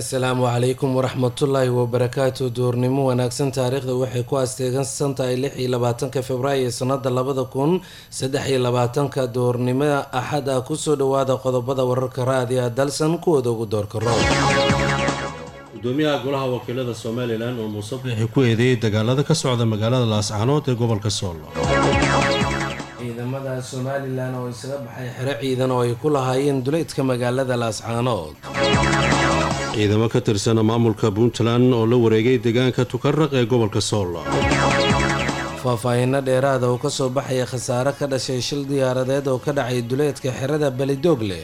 asalaamu calaykum waraxmatullaahi wabarakaatu duurnimo wanaagsan taariikhda waxay ku asteegansan tahay lix iyo labaatanka februaayo sanada labada kun saddex iyo labaatanka duurnimo axad ah kusoo dhawaada qodobada wararka raadiga dalsan kuwooda ugu doorka roob gudoomiyaha golaha wakiilada somalilan oo muuse bixi ku eedeeyey dagaalada ka socda magaalada laascaanood ee gobolka soolo ciidamada somalilan oo isaga baxay xero ciidan oo ay ku lahaayeen duleydka magaalada laascaanood ciidamo ka tirsan maamulka puntland oo la wareegay deegaanka tukaraq ee gobolka sool faahfaahinno dheeraada oo kasoo baxaya khasaare ka dhashay shil diyaaradeed oo ka dhacay duleedka xerada belidoogle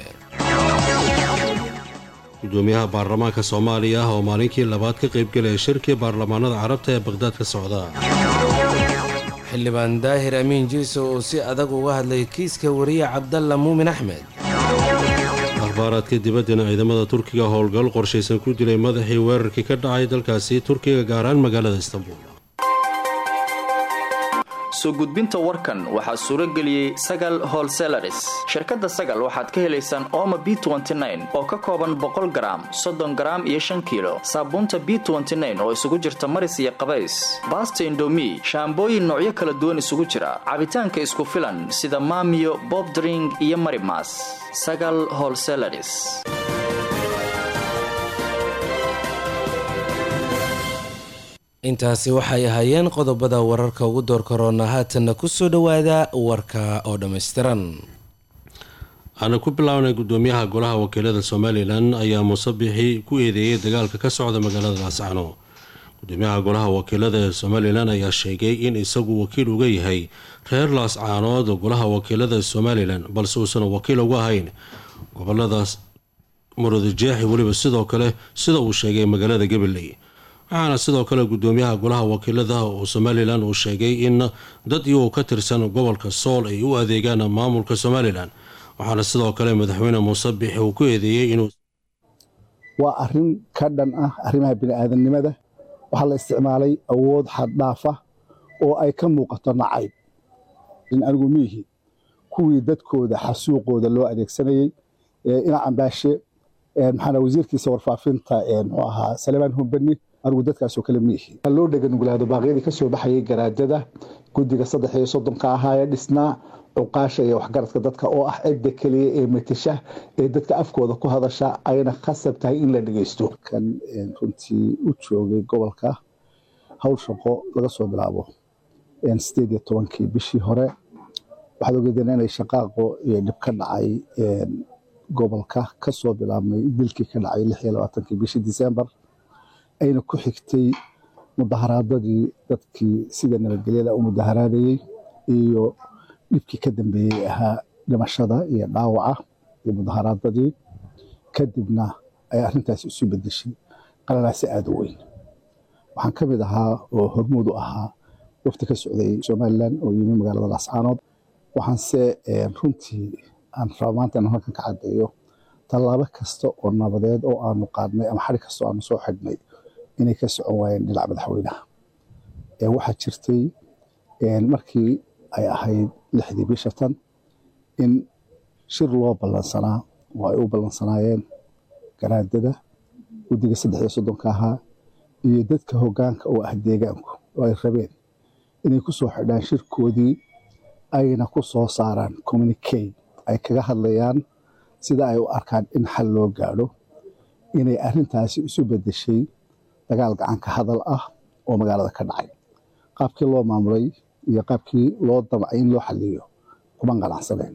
gudoomiyaha baarlamaanka soomaaliya oo maalinkii labaad ka qaybgelaya shirkii baarlamaanada carabta ee baqhdaad ka socda xildhibaan daahir amiin jiiso oo si adag uga hadlay kiiska wariye cabdalla muumin axmed akhbaaraadka dibaddana ciidamada turkiga howlgal qorshaysan ku dilay madaxii weerarkii ka dhacay dalkaasi turkiga gaaraan magaalada istanbul soo gudbinta warkan waxaa suuro geliyey sagal holselaris shirkadda sagal waxaad ka helaysaan ooma b oo ka kooban boqol garaam soddon garaam iyo shan kiilo saabuunta b oo isugu jirta maris iyo qabays baasta indomi shaambooyin noocyo kala duwan isugu jira cabitaanka isku filan sida maamiyo bobdring iyo marimas sagal holselaris intaasi waxay ahaayeen qodobada wararka ugu door karoona haatanna kusoo dhawaada warka oo dhammaystiran aana ku bilaabnay gudoomiyaha golaha wakiilada somalilan ayaa muuse bixi ku eedeeyey dagaalka ka socda magaalada laascano gudoomiyaha golaha wakiilada ee somalilan ayaa sheegay in isagu wakiil uga yahay reer laascaanood golaha wakiilada somalilan balse uusan wakiil uga ahayn goboladaas murudijeexi weliba sidoo kale sida uu sheegay magaalada gabiley waxaana sidoo kale gudoomiyaha golaha wakiilada oo somalilan uu sheegay in dad iyagoo ka tirsan gobolka sool ay u adeegaan maamulka somalilan waxaana sidoo kale madaxweyne muuse bixi uu ku eedeeyey inuu waa arin ka dhan ah arrimaha bini'aadanimada waxaa la isticmaalay awood xaddhaafa oo ay ka muuqato nacayb anigu miihi kuwii dadkooda xasuuqooda loo adeegsanayey ina cambaashe maxaana wasiirkiisa warfaafinta muxuu ahaa salemaan humbani anigu dadkaasoo kale miihi loo dheganuglaado baaqyadii ka soo baxayay garaadada guddiga saddex iyo soddonka ahaa ee dhisnaa cuqaasha iyo waxgaradka dadka oo ah cidda keliya ee matasha ee dadka afkooda ku hadasha ayna khasab tahay in la dhegeysto kan runtii u joogay gobolka howl shaqo laga soo bilaabo sideed iyo tobankii bishii hore waxaad ogeedeen inay shaqaaqo iyo dhib ka dhacay gobolka kasoo bilaabmay dilkii ka dhacay lix iyo labaatankii bishii disembar ayna ku xigtay mudaharaadadii dadkii sida nabadgelyada u mudaharaadayey iyo dhibkii ka dambeeyey ahaa dhimashada iyo dhaawaca iyo mudaharaadadii kadibna ay arrintaasi isu bedeshay qalalaasi aada u weyn waxaan ka mid ahaa oo hormuud u ahaa wafti ka socday somalilan oo yimi magaalada laascaanood waxaanse runtii aan raba maanta inaan halkan ka caddeeyo tallaabo kasta oo nabadeed oo aanu qaadnay ama xari kasta oo aanu soo xidhnay inay ka socon waayeen dhinaca madaxweynaha waxaa jirtay markii ay ahayd lixdii bisha tan in shir loo ballansanaa oo ay u ballansanaayeen garaadada guddiga saddex iyo soddonka ahaa iyo dadka hoggaanka oo ah deegaanku oo ay rabeen inay ku soo xidhaan shirkoodii ayna ku soo saaraan communicate ay kaga hadlayaan sida ay u arkaan in xal loo gaadho inay arrintaasi isu bedeshay dagaal gacanka hadal ah oo magaalada ka dhacay qaabkii loo maamulay iyo qaabkii loo damcay in loo xaliyo kuma qanacsaneen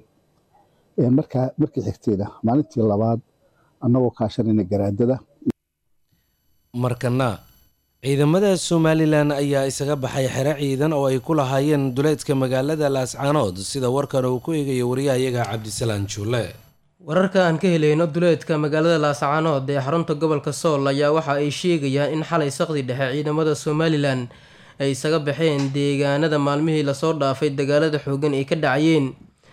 markaa markii xigtayna maalintii labaad annagoo kaashanayna garaadada markana ciidamada somalilan ayaa isaga baxay xero ciidan oo ay ku lahaayeen duleedka magaalada laascaanood sida warkan uu ku eegayo wariyahayaga cabdisalaan juule wararka aan ka helayno duleedka magaalada laascaanood ee xarunta gobolka sool ayaa waxa ay sheegayaan in xalay saqdi dhexe ciidamada somalilan ay isaga baxeen deegaanada maalmihii lasoo dhaafay dagaalada xoogan ay ka dhacayeen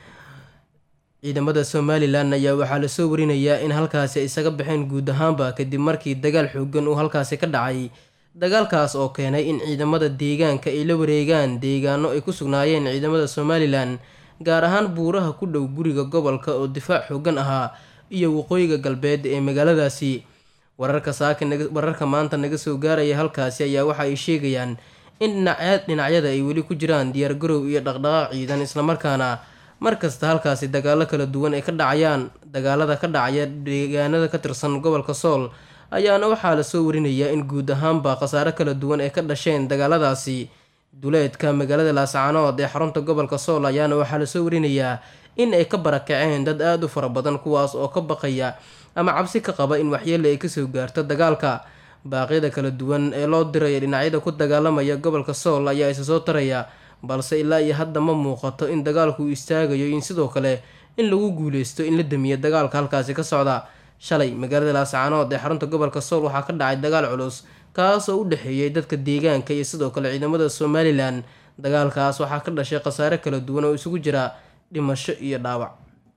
ciidamada somalilan ayaa waxaa lasoo warinayaa in halkaasi ay isaga baxeen guud ahaanba kadib markii dagaal xoogan uu halkaasi ka dhacay dagaalkaas oo keenay in ciidamada deegaanka ay la wareegaan deegaano ay ku sugnaayeen ciidamada somalilan gaar ahaan buuraha ku dhow guriga gobolka oo difaac xoogan ahaa iyo waqooyiga galbeed ee magaaladaasi wararka saaka wararka maanta naga soo gaaraya halkaasi ayaa waxa ay sheegayaan in dhinacyada ay weli ku jiraan diyaargarow iyo dhaqdhaqaaq ciidan islamarkaana markasta halkaasi dagaalo kala duwan ay ka dhacayaan dagaalada ka dhacaya deegaanada ka tirsan gobolka sool ayaana waxaa lasoo warinayaa in guud ahaanba khasaare kala duwan ay ka dhasheen dagaaladaasi duleedka magaalada laascaanood ee xarunta gobolka sool ayaana waxaa lasoo warinayaa in ay ka barakaceen dad aada u fara badan kuwaas oo ka baqaya ama cabsi ka qaba in waxyeele ay kasoo gaarto dagaalka baaqyada kala duwan ee loo diraya dhinacyada ku dagaalamaya gobolka sool ayaa isa soo taraya balse ilaa iyo hadda ma muuqato in dagaalku uu istaagayo in sidoo kale in lagu guuleysto in la damiyo dagaalka halkaasi ka socda shalay magaalada laascaanood ee xarunta gobolka sool waxaa ka dhacay dagaal culus kaas oo u dhexeeyay dadka deegaanka iyo sidoo kale ciidamada somalilan dagaalkaas waxaa ka dhashay khasaare kala duwan oo isugu jira dhimasho iyo dhaawac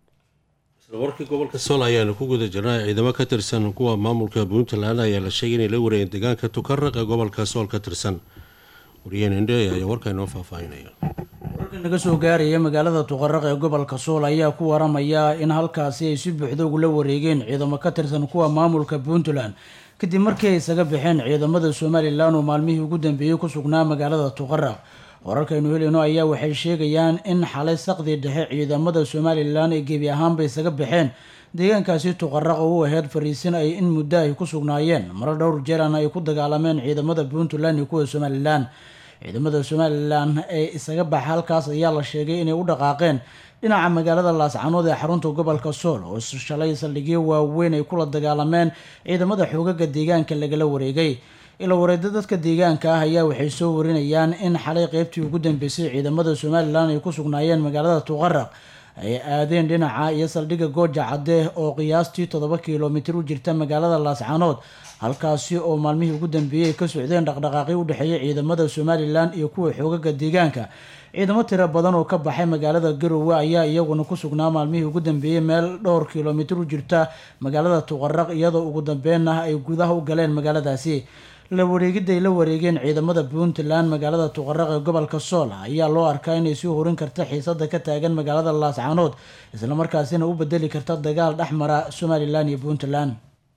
isla warkii gobolka sool ayaanu ku guda jirnay ciidamo ka tirsan kuwa maamulka puntland ayaa la sheegay inay la wareegeen deegaanka tukaraq ee gobolka sool ka tirsan wariyaheen indhe ayaa warka inoo faahfaahinaya wararka naga soo gaaraya magaalada tuqaraq ee gobolka sool ayaa ku waramaya in halkaasi ay si buuxda ugula wareegeen ciidamo ka tirsan kuwa maamulka puntland kadib markii ay isaga baxeen ciidamada somalilan oo maalmihii ugu dambeeyey ku sugnaa magaalada tuqaraq wararkaynu helayno ayaa waxay sheegayaan in xalay saqdii dhexe ciidamada somalilan ay gebi ahaanba isaga baxeen deegaankaasi tuqaraq oo u aheyd fariisin ay in muddo ay ku sugnaayeen maro dhowr jeerana ay ku dagaalameen ciidamada puntland iyo kuwa somalilan ciidamada somalilan ee isaga baxa halkaas ayaa la sheegay inay u dhaqaaqeen dhinaca magaalada laascanood ee xarunta gobolka sool oo shalay saldhigyo waaweyn ay kula dagaalameen ciidamada xoogaga deegaanka lagala wareegay ila wareeda dadka deegaanka ah ayaa waxay soo warinayaan in xalay qeybtii ugu dambeysay ciidamada somalilan ay ku sugnaayeen magaalada tuqaraq ay aadeen dhinaca iyo saldhigga gooja cadde oo qiyaastii toddoba kilomitir u jirta magaalada laascanood halkaasi oo maalmihii ugu dambeeyey ay ka socdeen dhaqdhaqaaqyo u dhexeeya ciidamada somalilan iyo kuwa xoogaga deegaanka ciidamo tiro badan oo ka baxay magaalada garowe ayaa iyaguna ku sugnaa maalmihii ugu dambeeyey meel dhowr kilomitir u jirta magaalada tuqaraq iyadoo ugu dambeynna ay gudaha u galeen magaaladaasi la wareegiday la wareegeen ciidamada puntland magaalada tuqaraq ee gobolka sool ayaa loo arkaa inay sii horin karta xiisada ka taagan magaalada laascanood islamarkaasina u bedeli karta dagaal dhexmara somalilan iyo puntland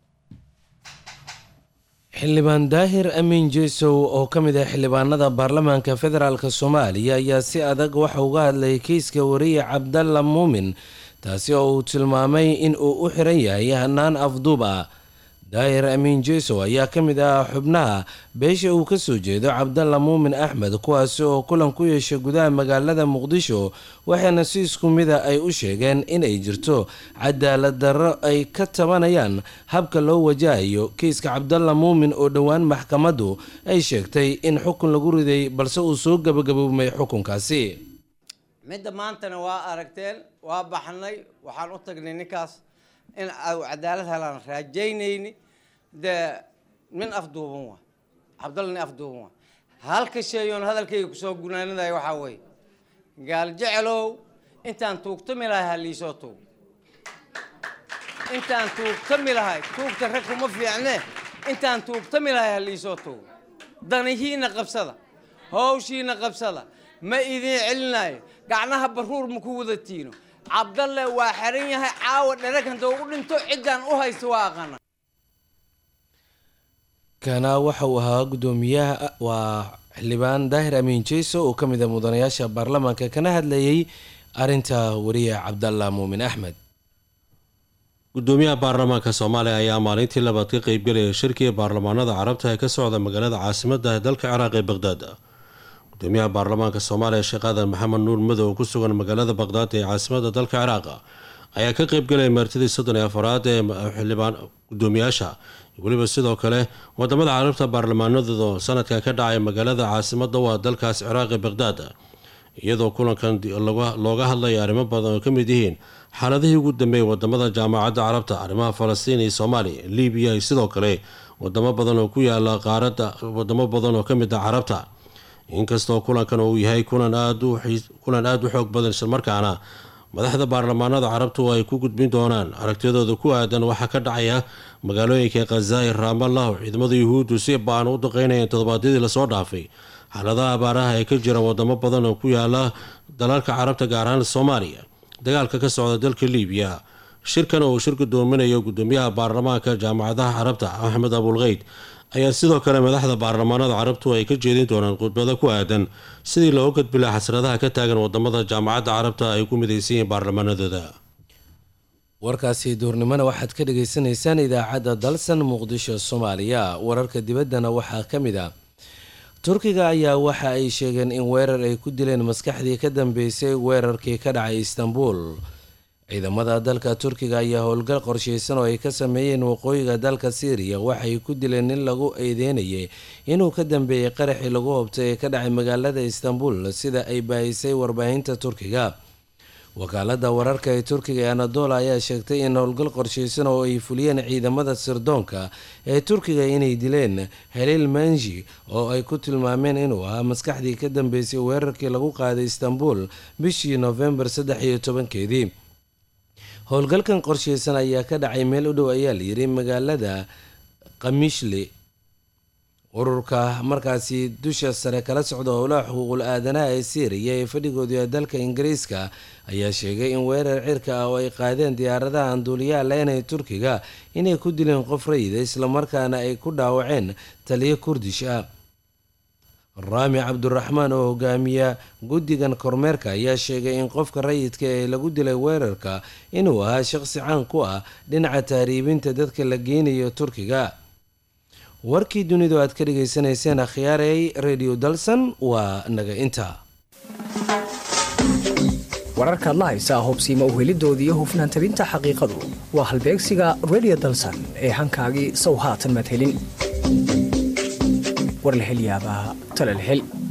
xildhibaan daahir amiin jesow oo ka mid ah xildhibaanada baarlamaanka federaalk soomaaliya ayaa si adag waxa uga hadlayay kiiska wariye cabdalla muumin taasi oo uu tilmaamay in uu u xiran yahay hanaan afduub ah daahir amiin jesow ayaa ka mid ah xubnaha beesha uu ka soo jeedo cabdalla muumin axmed kuwaasi oo kulan ku yeesha gudaha magaalada muqdisho waxaana si isku mida ay u sheegeen inay jirto cadaalad darro ay ka tabanayaan habka loo wajahayo kiiska cabdalla muumin oo dhowaan maxkamaddu ay sheegtay in xukun lagu riday balse uu soo gabagaboobmay xukunkaasi midda maantana waa aragteen waa baxnay waxaan u tagnay ninkaas in au cadaalad helaan raajaynayni dee nin afduuban waa cabdalla nin afduuban waa halka sheeyoon hadalkayga kusoo gunaanadayo waxaa weeye gaal jecelow intaan tuugtami lahay ha liisoo tuug intaan tuugtami lahay tuugta rag kuma fiicne intaan tuugtami lahay ha liisoo tuug danihiina qabsada hawshiina qabsada ma idiin celinayo gacnaha baruur ma ku wada tiino cabdalle waa xeran yahay caawa dherag hadduu u dhinto ciddaan u haysto waa aqana kana waxa uu ahaa guddoomiyaha waa xildhibaan daahir amiin jeyso oo ka mid a mudanayaasha baarlamaanka kana hadlayay arinta wariye cabdalla muumin axmed gudoomiyaha baarlamaanka soomaaliya ayaa maalintii labaad ka qeybgelaya shirkiga baarlamaanada carabta ee ka socda magaalada caasimada ee dalka ciraaq ee baqdaad gudoomiyaha baarlamaanka soomaaliya sheekh aadan maxamed nuur madow ku sugan magaalada baqdaad ee caasimada dalka ciraaq ayaa ka qeybgelaya martidii soddon iyo afaraad ee xildhibaan gudoomiyaasha weliba sidoo kale wadamada carabta baarlamaanadooda sanadkan ka dhacay magaalada caasimada waa dalkaas ciraaq ee baqdaad iyadoo kulankan looga hadlaya arrimo badan oo ka mid yihiin xaaladihii ugu dambeeyay wadamada jaamacadda carabta arrimaha falastiin iyo soomaaliya libiya iyo sidoo kale wadamo badan oo ku yaala qaaradda wadamo badan oo ka mid ah carabta inkastoo kulankan uu yahay kulan aada u xoog badan islamarkaana madaxda baarlamaanada carabtu ay ku gudbin doonaan aragtiyadooda ku aadan waxaa ka dhacaya magaalooyinka khazaa'ir raamallah oo ciidamada yuhuuddu si baan u daqeynayeen toddobaadyadii lasoo dhaafay xaaladaha abaaraha ee ka jira wadamo badan oo ku yaala dalalka carabta gaar ahaan soomaaliya dagaalka ka socda dalka liibiya shirkan oo uu shir gudoominayo gudoomiyaha baarlamaanka jaamacadaha carabta axmed abulkeyd ayaa sidoo kale madaxda baarlamaanada carabtu ay ka jeedin doonaan khudbado ku aadan sidii loo gudbilaa xasradaha ka taagan wadamada jaamacadda carabta ay ku midaysan yihiin baarlamaanadooda warkaasi duurnimona waxaad ka dhagaysanaysaan idaacadda dalsan muqdisho soomaaliya wararka dibaddana waxaa ka mid ah turkiga ayaa waxa ay sheegeen in weerar ay ku dileen maskaxdii ka dambeysay weerarkii ka dhacay istanbul ciidamada dalka turkiga ayaa howlgal qorsheysan oo ay ka sameeyeen waqooyiga dalka syriya waxay ku dileen nin lagu eedeynayay inuu ka dambeeyey qaraxii lagu hobtay ee ka dhacay magaalada istanbul sida ay baahisay warbaahinta turkiga wakaalada wararka ee turkiga ee anadola ayaa sheegtay in howlgal qorsheysan oo ay fuliyeen ciidamada sirdoonka ee turkiga inay dileen haliil manji oo ay ku tilmaameen inuu ahaa maskaxdii ka dambeysay weerarkii lagu qaaday istanbul bishii noofembar saddex iyo tobankeedii howlgalkan qorsheysan ayaa ka dhacay meel u dhow ayaa layiri magaalada kamishli ururka markaasi dusha sare kala socda howlaha xuquuqul aadanaha ee syriya ee fadhigooda ee dalka ingiriiska ayaa sheegay in weerar cirka ah oo ay qaadeen diyaaradaha anduuliyaha leen ee turkiga inay ku dileen qof rayida islamarkaana ay ku dhaawaceen taliyo kurdish ah raami cabduraxmaan oo hogaamiya guddigan kormeerka ayaa sheegay in qofka rayidka ee lagu dilay weerarka inuu ahaa shaqsi caan ku ah dhinaca tahriibinta dadka la geynayo turkiga warkii dunidu aad ka dhagaysanayseen akhyaarey radio dalsan waa naga inta wararkaad la haysaa hubsiima uhelidooda iyo hufnaan tabinta xaqiiqadu waa halbeegsiga radio dalsan ee hankaagii sow haatan madhelin war la hel yaabaa tala la hel